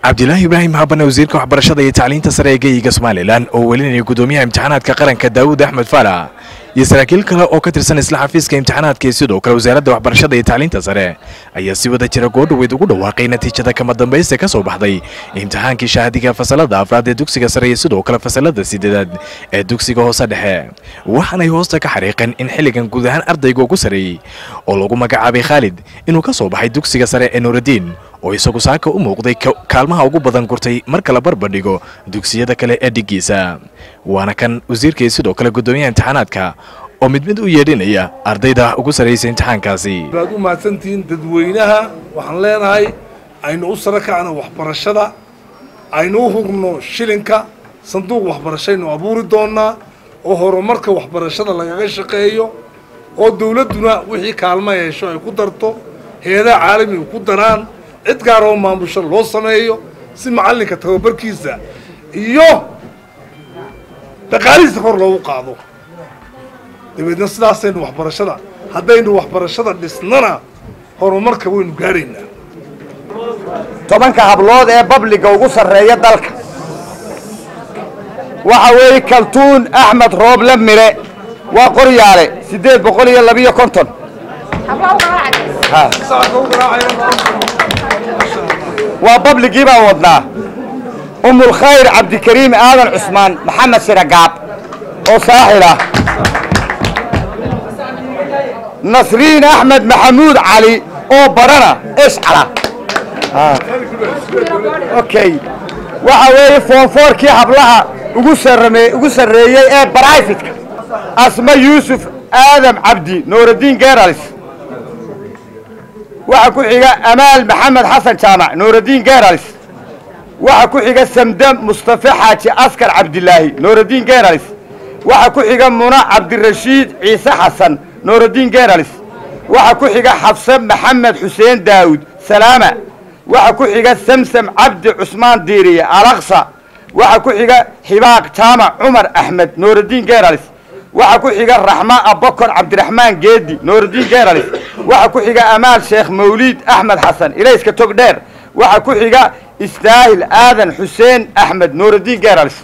cabdilaahi ibraahim habane wasiirka waxbarashada iyo tacliinta sare ee geeyiga somalilan oo welinaya gudoomiyaha imtixaanaadka qaranka daawud axmed faarax iyo saraakiil kale oo ka tirsan isla xafiiska imtixaanaadka iyo sidoo kale wasaaradda waxbarashada iyo tacliinta sare ayaa si wada jira goodhaweyd ugu dhawaaqay natiijada kama dambaysta ka soo baxday imtixaankii shahaadiga fasalada afraad ee dugsiga sare iyo sidoo kale fasalada sideedaad ee dugsiga hoose dhexe waxaanay hoosta ka xariiqeen in xilligan guud ahaan ardayga ugu sarreeyey oo lagu magacaabay khaalid inuu ka soo baxay dugsiga sare ee nuuraddiin oo isagu saaka u muuqday kaalmaha ugu badan gurtay marka la barbardhigo dugsiyada kale ee dhiggiisa waana kan wasiirkii sidoo kale guddoomiyaha imtixaanaadka oo mid mid u yeedhinaya ardayda ugu sarraysa imtixaankaasi baad u mahadsantihiin dadweynaha waxaan leenahay aynu u saro kacno waxbarashada aynu u hurno shilinka sanduuq waxbarashaynu abuuri doonaa oo horumarka waxbarashada lagaga shaqeeyo oo dawladduna wixii kaalma yeesho ay ku darto heedaha caalamiga ku daraan cid gaar oo maamusho loo sameeyo si macallinka tababarkiisa iyo dhaqaalihiisa kor loogu qaado dabeedna sidaasaynu waxbarashada haddaynu waxbarashada dhisnana horumarka waynu gaaraynaa tobanka hablood ee babliga ugu sarreeya dalka waxa weeye kaltuun axmed rooble mire waa qoryaale siddeed boqol iyo labiyo konton waa babligii baan wadnaa umulkhayr cabdikariim aadan cusmaan maxamed shiragaab oo saaxil ah nasriin axmed maxamuud cali oo barana ishcala okay waxa weeye foonfoorkii hablaha ugu sarame ugu sarreeyey ee brifetka asma yuusuf aadam cabdi nuuraddiin geralis waxa ku xiga amaal maxamed xasan jaamac nuuraddiin geralis waxa ku xiga samde mustafe xaaji askar cabdilaahi nuuraddiin geralis waxa ku xiga muna cabdirashiid ciise xasan nuuraddiin geralis waxa ku xiga xafse maxamed xuseen daawud salaama waxa ku xiga samsam cabdi cusmaan diiriye alaqsa waxa ku xiga xibaaq jaamac cumar axmed nuuraddiin geralis waxa ku xiga raxma abakor cabdiraxmaan geedi nuuraddiin geralis waxa ku xiga amaal sheekh mawliid axmed xasan ilayska togdheer waxa ku xiga istaahil aadan xuseen axmed nuuraddiin geralis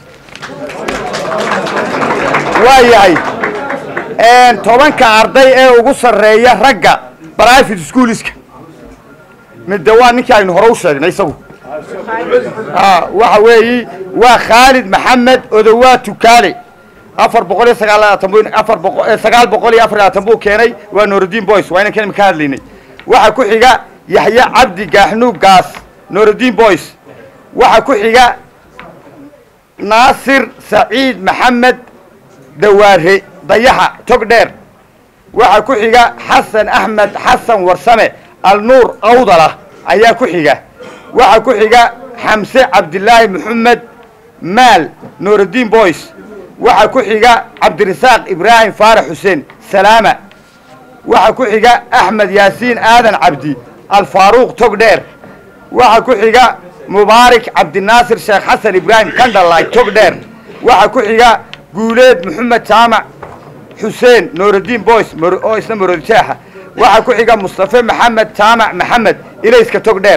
waa yahay tobanka arday ee ugu sarreeya ragga brivate schooliska midde waa ninkii aynu hore u sheegnay isagu waxa weeyi waa khaalid maxamed odowaa tukaale afar boqol iyo sagaallabaatan bu afar boqo sagaal boqol iyo afar labaatan buu keenay waa nuuraddiin boys waa inankan imika hadlaynay waxa ku xiga yaxya cabdi gaaxnuug gaas nuuraddiin boys waxa ku xiga naasir saciid maxamed dawaare dayaxa tog dheer waxa ku xiga xasan axmed xasan warsame alnuur awdala ayaa ku xiga waxa ku xiga xamse cabdilaahi maxamed maal nuuraddiin boys waxa ku xiga cabdirasaaq ibraahim faarax xuseen salaama waxa ku xiga axmed yaasiin aadan cabdi alfaaruuq tog dheer waxa ku xiga mubaarik cabdinaasir sheekh xasan ibraahim kandhalay tog dheer waxa ku xiga guuleed maxamed jaamac xuseen nuuraddiin boys oo isna maroodijeexa waxaa ku xiga mustafe maxamed jaamac maxamed ilayska tog dheer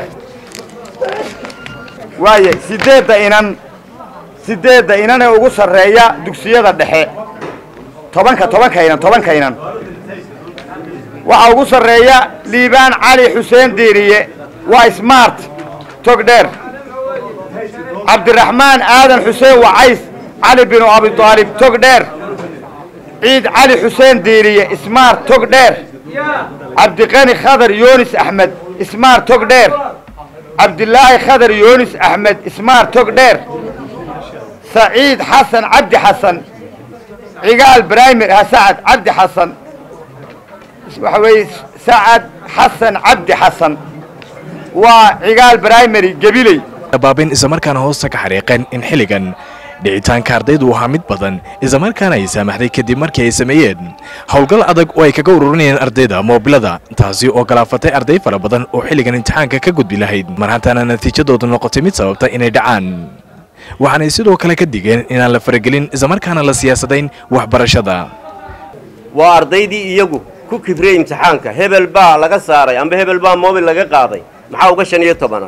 waaya sideedda inan sideedda inan ee ugu sarreeya dugsiyada dhexe tobanka tobanka inan tobanka inan waxaa ugu sarreeya liibaan cali xuseen diiriye waa smart tog dheer cabdiraxmaan aadan xuseen wacays cali binu abidaalib tog dheer ciid cali xuseen diiriye smart tog dheer cabdiqani khadar yoonis axmed ismaar tog dheer cabdilaahi khadar yoonis axmed ismaar tog dheer saciid xasan cabdi xasan cigaal brimir sacad cabdi xasan waxa weeye sacad xasan cabdi xasan waa cigaal brimary gabiley baabin islamarkaana hoosta ka xariiqeen in xilligan dhicitaanka ardaydu ahaa mid badan islamarkaana ay saamaxday kadib markii ay sameeyeen howlgal adag oo ay kaga ururinayeen ardayda moobilada taasi oo galaafatay arday fara badan oo xilligan imtixaanka ka gudbi lahayd mar hantaana natiijadoodu noqotay mid sababta inay dhacaan waxaanay sidoo kale ka digeen inaan la faragelin islamarkaana la siyaasadayn waxbarashada waa ardaydii iyagu ku kibriyey imtixaanka hebel baa laga saaray amba hebel baa moobil laga qaaday maxaa uga shan iyo tobanaa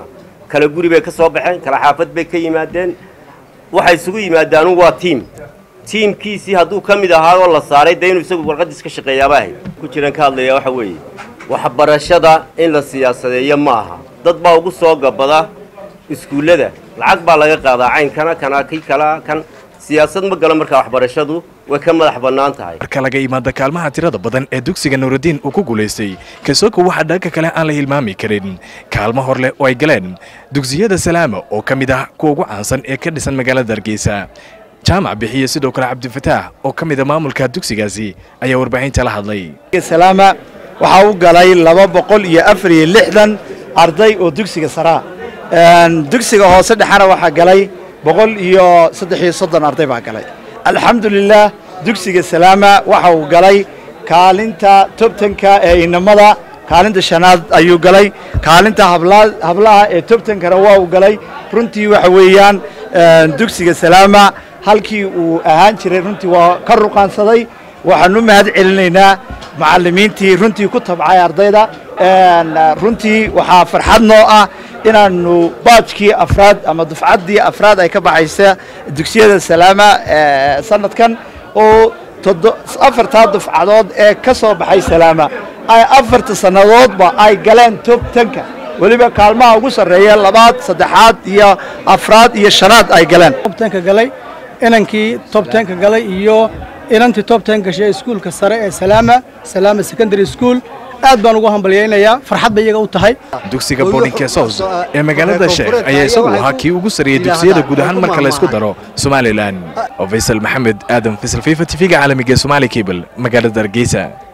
kala guri bay ka soo baxeen kala xaafad bay ka yimaadeen waxay isugu yimaadaanu waa tiim tiimkiisii hadduu ka mid ahaa oo la saaray dee inuu isagu warqadiis ka shaqeeyaaba ahayd ku jiran ka hadlayaa waxa weeye waxbarashada in la siyaasadeeyo ma aha dad baa ugu soo gabada iskuullada lacag baa laga qaadaa caynkana kana kii kala kan siyaasad ma galo markaa waxbarashadu way ka madax bannaan tahay marka laga imaada kaalmaha tirada badan ee dugsiga nuuraddiin uu ku guulaystay kasoko waxaa dhanka kale aan la hilmaami karin kaalmo hor leh oo ay galeen dugsiyada salaama oo ka mid ah kuwa ugu caansan ee ka dhisan magaalada hargeysa jaamac bixiye sidoo kale cabdifataax oo ka mid a maamulka dugsigaasi ayaa warbaahinta la hadlay salaama waxaa u galay laba boqol iyo afar iyo lixdan arday oo dugsiga saraa dugsiga hoose dhexena waxaa galay boqol iyo saddex iyo soddon arday baa galay alxamdulilah dugsiga salaama waxa uu galay kaalinta tobtanka ee inamada kaalinta shanaad ayuu galay kaalinta hablaha ee tobtankana waa uu galay runtii waxa weeyaan dugsiga salaama halkii uu ahaan jiray runtii waa ka ruqaansaday waxaanu mahad celinaynaa macallimiintii runtii ku tabcay ardayda runtii waxaa farxad noo ah inaanu baajkii afraad ama dufcaddii afraad ay ka baxaysa dugsiyada salaama sanadkan oo afartaa dufcadood ee ka soo baxay salaama ay afarta sannadoodba ay galeen tobtanka weliba kaalmaha ugu sarreeya labaad saddexaad iyo afraad iyo shanaad ay galeen tobtanka galay inankii tobtanka galay iyo inantii tobtan gashay iskuulka sare ee salaama salaama secondary school aad baan ugu hambalyaynayaa farxad bay iyaga u tahay dugsiga boardingka south ee magaalada sheekh ayaa isagu ahaa kii ugu sarreeyey dugsiyada guud ahaan marka la isku daro somalilan oo faysal maxamed aadan faysal fifa tv-ga caalamiga ee somaali cable magaalada hargeysa